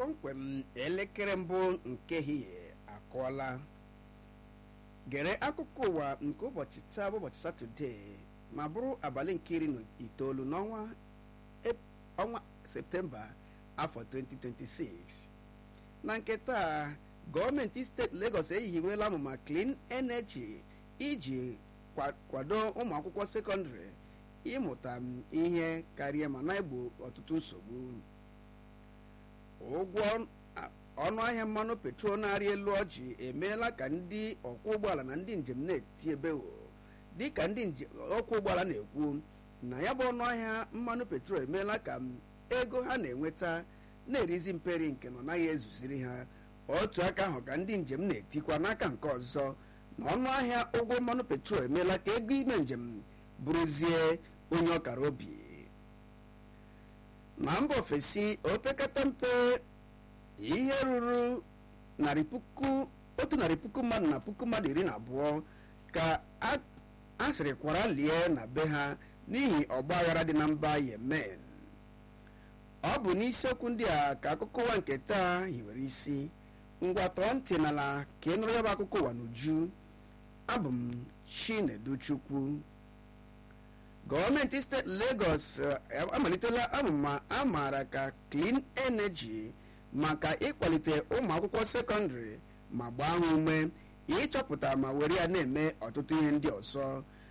kpọmkwem elekere mbụ nke ehihie akụọla gere akụkọ ụwa nke ụbọchị taa bụ ụbọchị satọde ma bụrụ abalị nke iri na itoolu n'ọnwa ọnwa septemba afọ 2026 na nke taa gọọmenti steeti Lagos ehiwela amụma clean energy iji kwado ụmụ akwụkwọ sekọndịrị ịmụta ihe karịa ma na-egbo ọtụtụ nsogbu ụgwọ ọnụ ahịa mmanụ petrol na-arị elu ọjị emeela ka ndị ọkwọ ụgbọala na ndị njem na-eti ebewo dịka ndị ọkwọ ụgbọala na-ekwu na ya bụ ọnụ ahịa mmanụ petrol emeela ka ego ha na-enweta na-erizi mperi nke na ọ naghị ezuziri ha otu aka ahụ ka ndị njem na-etikwa n'aka nke ọzọ na ọnụ ahịa ụgwọ mmanụ petrol emeela ka ego ime njem bụrụzie onye ọkara obi na mba ofesi opekata mpe ihe ruru narị puku otu narị puku mmadụ na puku mmadụ iri na abụọ ka a sịrị kwara lie na be ha n'ihi ọgba aghara dị na mba yemen ọ bụ n'isiokwu ndị a ka akụkọ ụwa nke taa hiwere isi ngwa tọọ ntị n'ala ka ị nụrụ ya bụ akụkọ ụwa n'uju abụ m chineduchukwu gọọmenti steeti Lagos amalitela amụma a maara ka clean energy maka ịkwalite ụmụ akwụkwọ sekọndịrị ma gbaa ha ume ịchọpụta ma were ya na-eme ọtụtụ ihe ndị ọzọ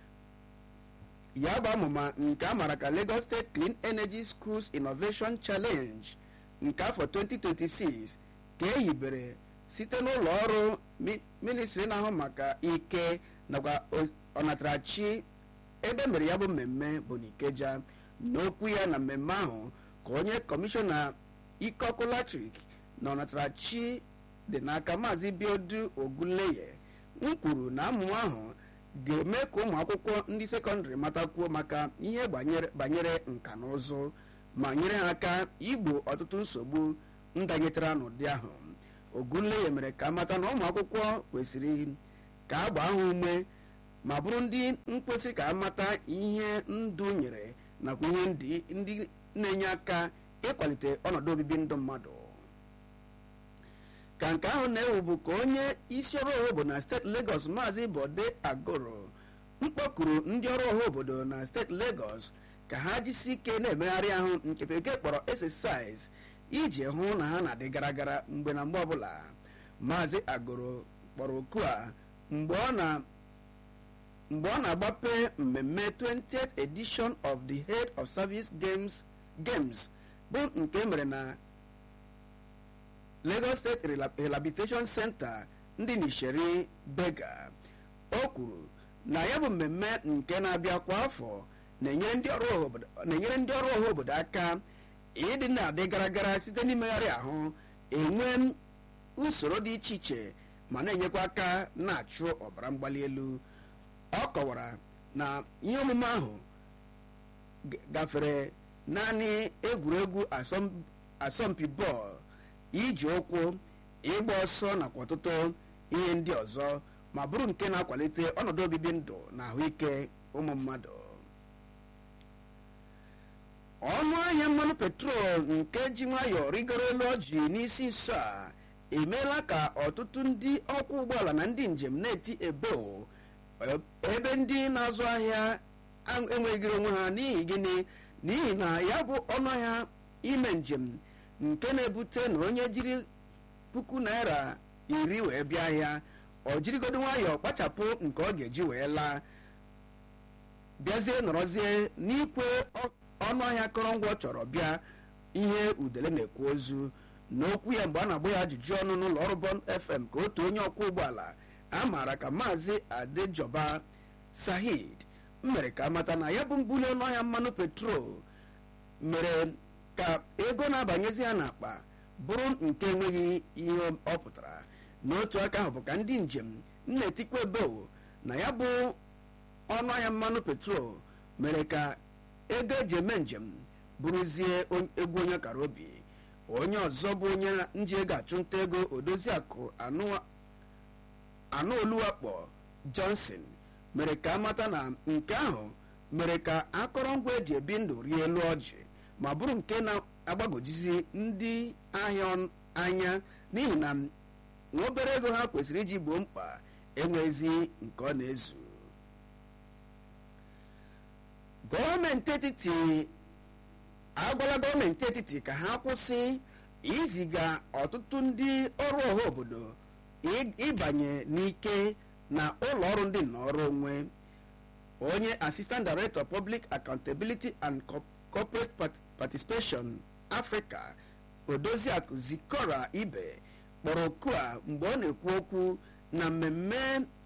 ya bụ amụma nke a maara ka Lagos State Clean Energy Schools Innovation Challenge nke afọ 2026 ka e hibere site n'ụlọ ọrụ ministri na-ahụ maka ike nakwa ọnatarachi ebe mere ya bụ mmemme bụ n'Ikeja n'okwu ya na mmemme ahụ ka onye kọmishọna ike ọkụ latrik na ọnatarachi dị n'aka maazị biodu ogunleye m kwuru na amụma ahụ ga-eme ka ụmụ akwụkwọ ndị sekọndịrị matakwuo maka ihe banyere nka na ụzụ ma nyere ha aka igbo ọtụtụ nsogbu ndanyetara n'ụdị ahụ ogunleye mere ka mata na ụmụ akwụkwọ kwesịrị ka a gbaa ha ume ma bụrụ ndị mkpesị ka amata ihe ndụ nyere nakwa ihe ndị na-enye aka ịkwalite ọnọdụ obibi ndụ mmadụ ka nke ahụ na-ewu bụ ka onye isi ọrụ ọha obodo na steeti Lagos maazị Bode Agoro mkpọkuru ndị ọrụ ọha obodo na steeti Lagos ka ha jisi ike na-emegharị ahụ nke bekee kpọrọ exercise iji hụ na ha na-adị gara gara mgbe na mgbe ọbụla maazị Agoro kpọrọ oku a mgbe ọ na mgbe ọ na-agbape mmemme 20th edition of the head of service games games bụ nke mere na Lagos State Rehabilitation Center ndị n'Isheri Bega o kwuru na ya bụ mmemme nke na-abịa kwa afọ na-enyere ndị ọrụ ọha obodo aka ịdị na-adị gara gara site n'imegharị ahụ enwe usoro dị iche iche ma na-enyekwa aka na-achụ ọbara mgbali elu ọ kọwara na ihe omume ahụ gafere naanị egwuregwu asọmpi bọọlụ iji ụkwụ ịgba ọsọ nakwa ọtụtụ ihe ndị ọzọ ma bụrụ nke na-akwalite ọnọdụ obibi ndụ na ahụike ụmụ mmadụ ọnụ ahịa mmanụ petrol nke ji nwayọọ rigoro elu ọjị n'isi nso a emeela ka ọtụtụ ndị ọkwọ ụgbọala na ndị njem na-eti ebeo ebe ndị na-azụ ahịa enweghịrị onwe ha n'ihi gịnị n'ihi na ya bụ ọnụ ahịa ime njem nke na-ebute na onye jiri puku naira iri wee bịa ahịa ọ jirigodo nwayọọ kpachapụ nke ọ ga-eji wee laa bịazie nọrọzie n'ikwe ọnụ ahịa akụrụngwa ọ chọrọ bịa ihe udele na-ekwu ozu n'okwu ya mgbe a na-agba ya ajụjụ ọnụ n'ụlọ ọrụ Bond FM ka otu onye ọkwọ ụgbọala a maara ka maazị Adejoba Sahid mere ka amata na ya bụ mbuli ọnụ ahịa mmanụ petrol mere ka ego na-abanyezi ha n'akpa bụrụ nke enweghị ihe ọ pụtara n'otu aka ahụ bụ ka ndị njem na-etikwa ebeo na ya bụ ọnụ ahịa mmanụ petrol mere ka ego eji eme njem bụrụzie egwu onye kara obi onye ọzọ bụ onye nji ego achụnta ego odoziakụ anụ oluwakpo Johnson mere ka amata na nke ahụ mere ka akọrọngwa eji ebi ndụ rie elu ọjị ma bụrụ nke na-agbagojizi ndị ahịa anya n'ihi na nwa obere ego ha kwesịrị iji gboo mkpa enwezi nke ọ na-ezu gọọmenti etiti agwala gọọmenti etiti ka ha kwụsị iziga ọtụtụ ndị ọrụ ọha obodo ịbanye n'ike na ụlọ ọrụ ndị nnọrọ onwe onye assistant director public accountability and corporate participation africa odoziakụ zikora ibe kpọrọ oku a mgbe ọ na-ekwu okwu na mmemme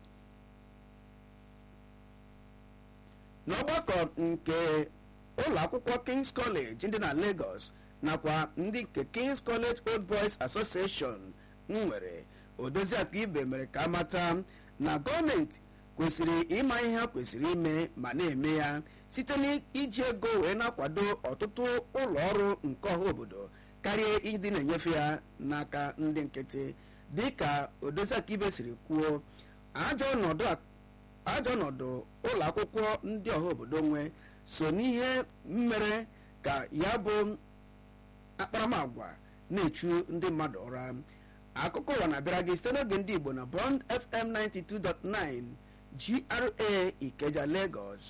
n'ọgbakọ nke ụlọ akwụkwọ kings college dị na lagos nakwa ndị nke kings college old boys association nwere odoziakụ ibe mere ka amata na gọọmenti kwesịrị ịma ihe ha kwesịrị ime ma na-eme ya site n'iji ego wee na-akwado ọtụtụ ụlọ ọrụ nke ọha obodo karịa ịdị na-enyefe ya n'aka ndị nkịtị dịka odoziakụ ibe siri kwuo ajọ ọnọdụ ụlọ akwụkwọ ndị ọha obodo nwe so n'ihe mere ka ya bụ akparamagwa na-echu ndị mmadụ ụra akụkọ ụwa na-abịara gị site n'oge ndị igbo na bond fm 92.9 gra ikeja lagos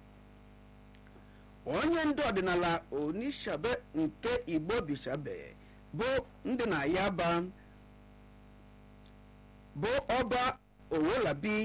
onye ndu ọdịnala onishabe nke igbo bishabe bụ ndị na yaba bụ ọba owolabi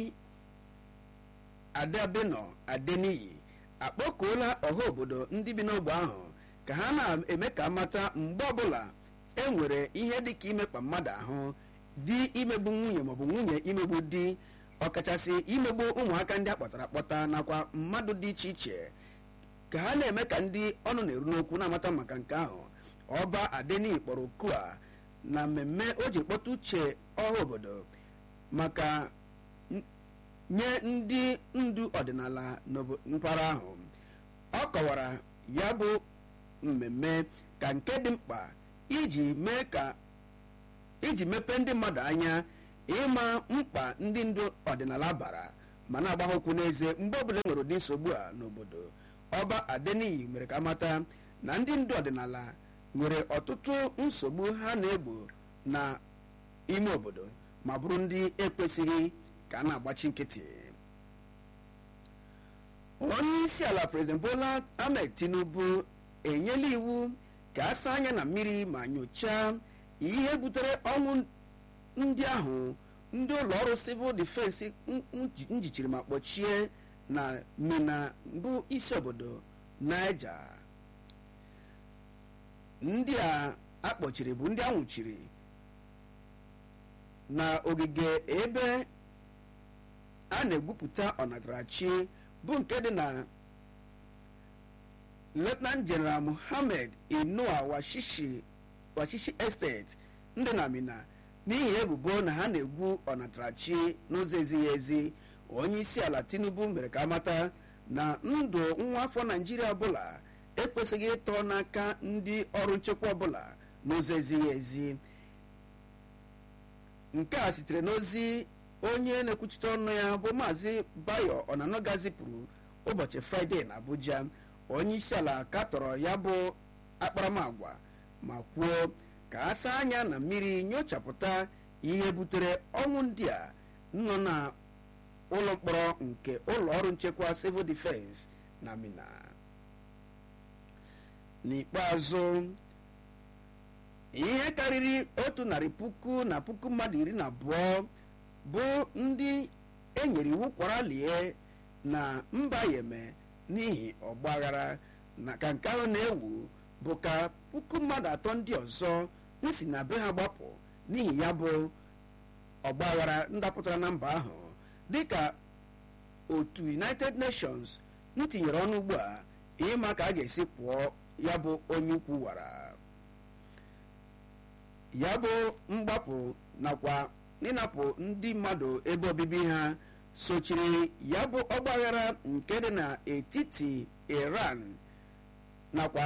adabino adeniyi akpọkuola ọha obodo ndị bi n'ogbe ahụ ka ha na-eme ka mata mgbe ọbụla e nwere ihe dịka imekpa mmadụ ahụ di imegbu nwunye maọbụ nwunye imegbu di ọkachasị imegbu ụmụaka ndị akpọtara akpọta nakwa mmadụ dị iche iche ka ha na-eme ka ndị ọnụ na-eru n'okwu na-amata maka nke ahụ ọba adeni kpọrọ oku a na mmemme o ji kpọta uche ọha obodo maka nye ndị ndu ọdịnala mpaghara ahụ ọ kọwara ya bụ mmemme ka nke dị mkpa iji mee ka iji mepee ndị mmadụ anya ịma mkpa ndị ndu ọdịnala bara ma na-agba ha okwu n'eze mgbe ọbụla nwere ụdị nsogbu a n'obodo ọba adeniyi mere ka mata na ndị ndu ọdịnala nwere ọtụtụ nsogbu ha na-egbo na ime obodo ma bụrụ ndị ekwesịghị ka a na-agbachi nkịtị onye isi ala prezident bola ahmed tinubu enyela iwu ka a saa anya na mmiri ma nyochaa ihe butere ọnwụ ndị ahụ ndị ụlọ ọrụ civil defense njichiri ma kpọchie na mina bụ isi obodo naija ndị a akpọchiri bụ ndị anwụchiri na ogige ebe a na-egwupụta ọnatarachi bụ nke dị na lieutenant general muhammad inua washishi washishi estate ndị na mina n'ihi ebubo na ha na-egwu ọnatarachi n'ụzọ ezighị ezi onye isi ala tinubu mere ka amata na ndụ nwa afọ naijiria ọbụla ekwesịghị ịtọ n'aka ndị ọrụ nchekwa ọbụla n'ụzọ ezighị ezi nke a sitere n'ozi onye na-ekwuchite ọnụ ya bụ maazị bayo ọnanoga zipụrụ ụbọchị fraịde na abuja onye isi ala katọrọ ya bụ akparamagwa ma kwuo ka a saa anya na mmiri nyochapụta ihe butere ọnwụ ndị a nọ na ụlọ mkpọrọ nke ụlọ ọrụ nchekwa civil defense na mina n'ikpeazụ ihe karịrị otu narị puku na puku mmadụ iri na abụọ bụ ndị enyere iwu kwara lie na mba yeme n'ihi ọgbaghara na ka nke ahụ na-ewu bụ ka puku mmadụ atọ ndị ọzọ nsi na be ha gbapụ n'ihi ya bụ ọgbaghara ndapụtara na mba ahụ dịka otu united nations ntinyere ọnụ ugbu a ịma ka a ga-esi pụọ ya bụ onye ukwu wara ya bụ mgbapụ nakwa ịnapụ ndị mmadụ ebe obibi ha sochiri ya bụ ọgbaghara nke dị n'etiti iran nakwa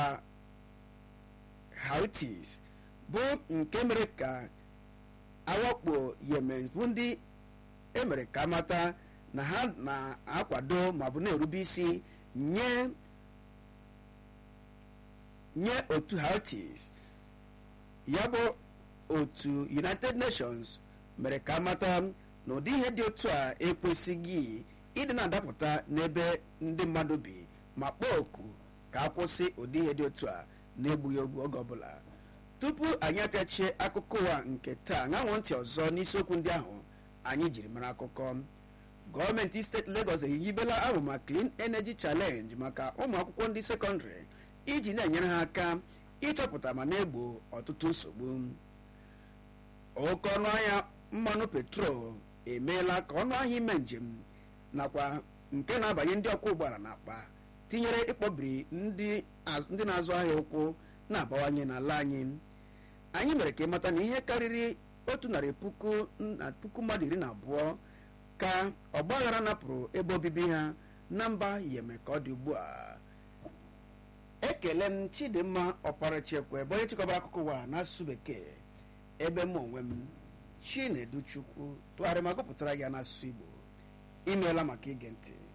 houthis bụ nke mere ka awakpo yemen bụ ndị emere ka mata na ha na-akwado ma bụ na-erube isi nye nye otu houthis ya bụ otu united nations mere ka amata na ụdị ihe dị otu a ekwesịghị ịdị na-adapụta n'ebe ndị mmadụ bi ma kpọọ oku ka a kwụsị ụdị ihe dị otu a na-egbughị egbu oge ọbụla tupu anyị apịachie akụkọ ụwa nke taa ṅanwụ ntị ọzọ n'isiokwu ndị ahụ anyị jiri mara akụkọ gọọmenti steeti Lagos eyibela amụma Clean Energy Challenge maka ụmụ akwụkwọ ndị sekọndịrị iji na-enyere ha aka ịchọpụta ma na-egbo ọtụtụ nsogbu oke ọnụ ahịa mmanụ petrol emeela ka ọnụ ahịa ime njem nakwa nke na-abanye ndị ọkwọ ụgbọala n'akpa tinyere ịkpọbiri ndị na-azụ ahịa ụkwụ na-abawanye n'ala anyị anyị mere ka ịmata na ihe karịrị otu narị puku na puku mmadụ iri na abụọ ka ọgbaghara napụrụ ebe obibi ha na mba yeme ka ọ dị ugbu a ekele m chidimma ọparachekwe ebe onye chịkọbara akụkọ ụwa n'asụsụ bekee ebe m onwe m chinedu chukwu tụgharịa ma gụpụtara ya n'asụsụ igbo imeela maka ige ntị